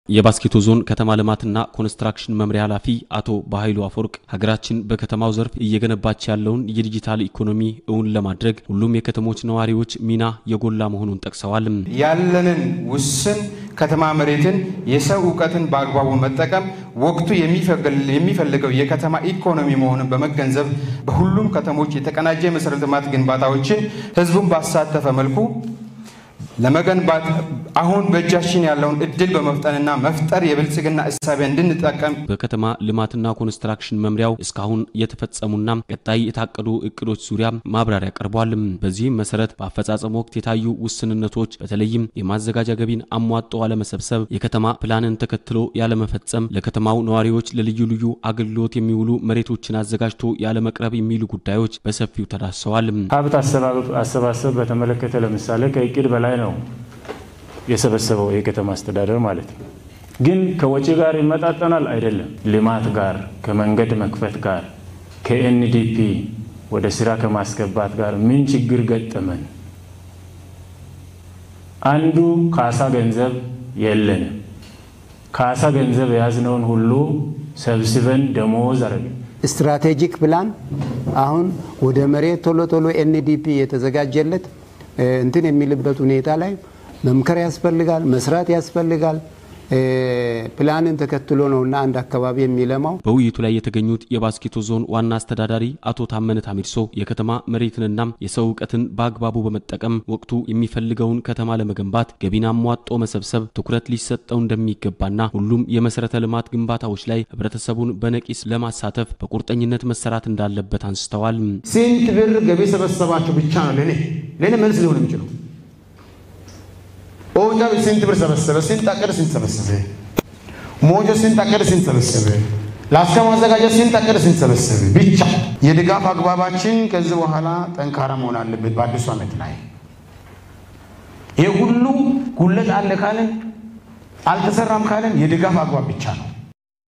የባስኬቶ ዞን ከተማ ልማትና ኮንስትራክሽን መምሪያ ኃላፊ አቶ በኃይሉ አፈወርቅ ሀገራችን በከተማው ዘርፍ እየገነባች ያለውን የዲጂታል ኢኮኖሚ እውን ለማድረግ ሁሉም የከተሞች ነዋሪዎች ሚና የጎላ መሆኑን ጠቅሰዋል። ያለንን ውስን ከተማ መሬትን የሰው እውቀትን በአግባቡ መጠቀም ወቅቱ የሚፈልገው የከተማ ኢኮኖሚ መሆኑን በመገንዘብ በሁሉም ከተሞች የተቀናጀ የመሰረተ ልማት ግንባታዎችን ህዝቡን ባሳተፈ መልኩ ለመገንባት አሁን በእጃችን ያለውን እድል በመፍጠንና መፍጠር የብልጽግና እሳቤ እንድንጠቀም በከተማ ልማትና ኮንስትራክሽን መምሪያው እስካሁን የተፈጸሙና ቀጣይ የታቀዱ እቅዶች ዙሪያ ማብራሪያ ቀርቧል። በዚህም መሰረት በአፈጻጸም ወቅት የታዩ ውስንነቶች በተለይም የማዘጋጃ ገቢን አሟጦ አለመሰብሰብ፣ የከተማ ፕላንን ተከትሎ ያለመፈጸም፣ ለከተማው ነዋሪዎች ለልዩ ልዩ አገልግሎት የሚውሉ መሬቶችን አዘጋጅቶ ያለመቅረብ የሚሉ ጉዳዮች በሰፊው ተዳስሰዋል። ሀብት አሰባሰብ በተመለከተ ለምሳሌ ከእቅድ በላይ ነው የሰበሰበው የከተማ አስተዳደር ማለት ነው። ግን ከወጪ ጋር ይመጣጠናል አይደለም። ልማት ጋር ከመንገድ መክፈት ጋር ከኤንዲፒ ወደ ስራ ከማስገባት ጋር ምን ችግር ገጠመን? አንዱ ካሳ ገንዘብ የለንም። ካሳ ገንዘብ የያዝነውን ሁሉ ሰብስበን ደሞዝ አረግን። ስትራቴጂክ ፕላን አሁን ወደ መሬት ቶሎ ቶሎ ኤንዲፒ የተዘጋጀለት እንትን የሚልበት ሁኔታ ላይ መምከር ያስፈልጋል፣ መስራት ያስፈልጋል። ፕላንን ተከትሎ ነውና አንድ አካባቢ የሚለማው። በውይይቱ ላይ የተገኙት የባስኬቶ ዞን ዋና አስተዳዳሪ አቶ ታመነ ታሚርሶ የከተማ መሬትንና የሰው እውቀትን በአግባቡ በመጠቀም ወቅቱ የሚፈልገውን ከተማ ለመገንባት ገቢን አሟጦ መሰብሰብ ትኩረት ሊሰጠው እንደሚገባና ሁሉም የመሰረተ ልማት ግንባታዎች ላይ ህብረተሰቡን በነቂስ ለማሳተፍ በቁርጠኝነት መሰራት እንዳለበት አንስተዋል። ስንት ብር ገቢ ሰበሰባችሁ ብቻ ነው ለእኔ ለእኔ መልስ ሊሆን የሚችለው ኦንጃ ስንት ብር ሰበሰበ? ስንት አቀደ? ስንት ሰበሰበ? ሞጆ ስንት አቀደ? ስንት ሰበሰበ? ላስካ ማዘጋጀት ስንት አቀደ? ስንት ሰበሰበ? ብቻ የድጋፍ አግባባችን ከዚህ በኋላ ጠንካራ መሆን አለበት። በአዲሱ ዓመት ላይ ይህ ሁሉ ጉለት አለ ካለን አልተሰራም ካለን የድጋፍ አግባብ ብቻ ነው።